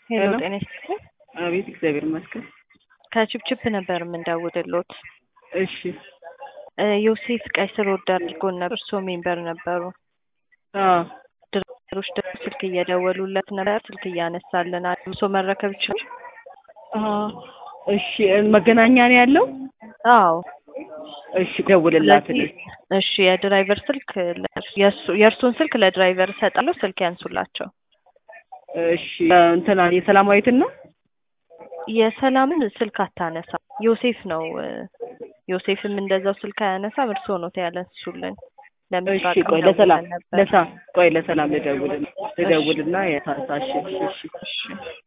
ሄሎ ሄሎ። ጤና ይስጥልኝ። አቤት፣ እግዚአብሔር ይመስገን። ከችፕችፕ ነበር የምንደውልሎት። እሺ። እ ዮሴፍ ቀይ ስር ወድ አድርጎን ነበር። እርስዎ ሜምበር ነበሩ። አዎ፣ ድራይቨሮች ደግሞ ስልክ እየደወሉለት ነበር። ስልክ እያነሳልን አልብሶ መረከብ ይችላል? አዎ። እሺ፣ መገናኛ ነው ያለው? አዎ። እሺ፣ ደውልላት። ስለዚህ እሺ፣ የድራይቨር ስልክ ለእርሱ- የእሱ- የእርሱን ስልክ ለድራይቨር እሰጣለሁ። ስልክ ያንሱላቸው። እሺ፣ እንትና የሰላማዊትን ነው? የሰላምን ስልክ አታነሳ። ዮሴፍ ነው እ ዮሴፍም እንደዛው ስልክ አያነሳም። እርስዎ ነው ያነሱልን። እሺ፣ ለምስራቅ ቆይ ለሰላም ነበር። ለሳ ቆይ ለሰላም ልደውል ልደውልና የታሳሽ እሺ፣ እሺ። እሺ